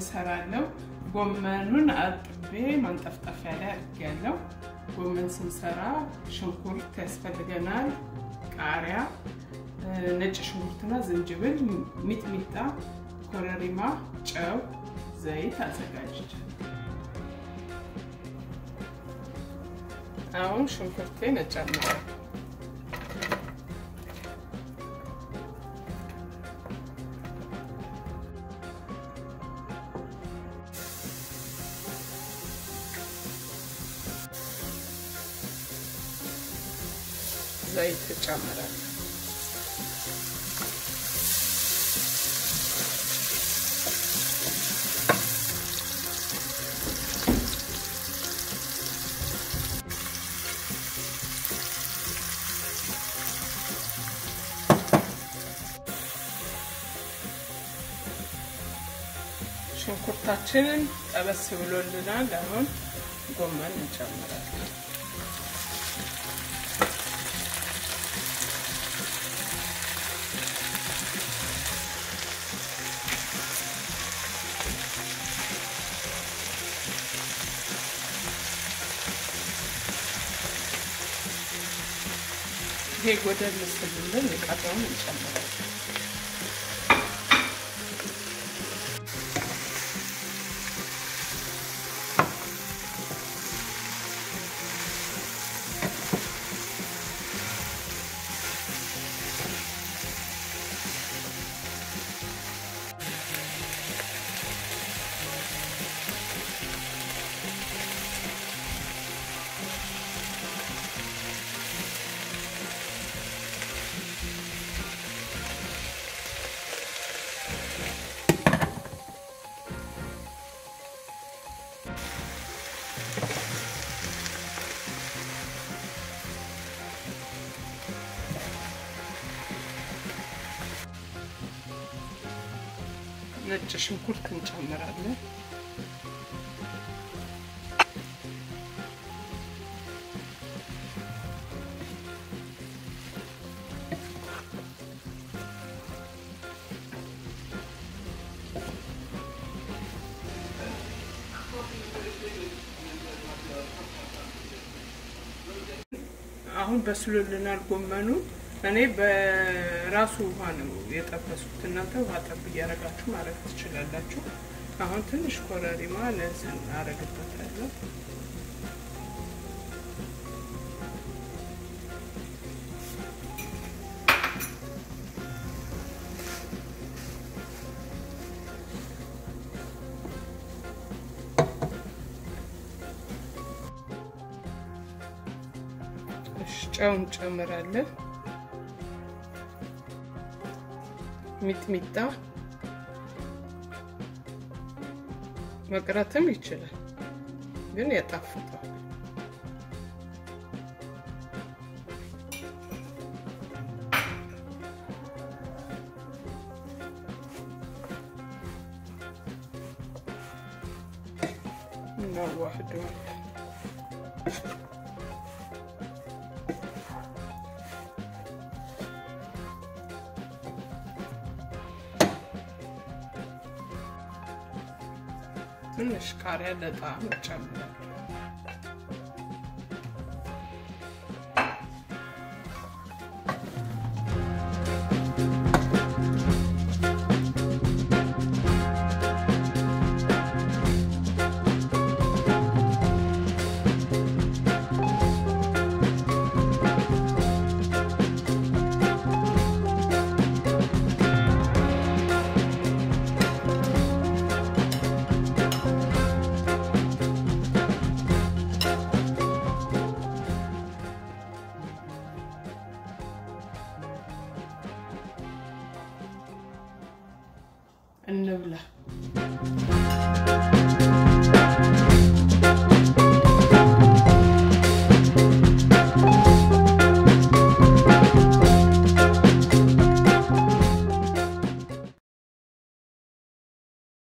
እሰራለሁ። ጎመኑን አጥቤ ማንጠፍጠፊያ ላይ አድርጌያለሁ። ጎመን ስንሰራ ሽንኩርት ያስፈልገናል፣ ቃሪያ፣ ነጭ ሽንኩርትና ዝንጅብል፣ ሚጥሚጣ፣ ኮረሪማ፣ ጨው፣ ዘይት አዘጋጅቻለሁ። አሁን ሽንኩርቴን እጨምራለሁ። ዘይት እጨምራለሁ። ሽንኩርታችንን ጠበስ ብሎልናል። አሁን ጎመን እንጨምራለን። ይሄ ጎደል ስልልን የቀረውን እንጨምራለን። ነጭ ሽንኩርት እንጨምራለን። አሁን በስሎልናል ጎመኑ። እኔ በራሱ ውሃ ነው የጠበሱት። እናንተ ውሃ ጠብ እያደረጋችሁ ማድረግ ትችላላችሁ። አሁን ትንሽ ኮረሪማ ለሰን አረግበታለሁ። ጨው እንጨምራለን። ሚጥሚጣ መቅረትም ይችላል፣ ግን ያጣፍጠዋል። እናዋህደዋለን። ትንሽ ቃሪያ ለጣዕም እጨምራለሁ።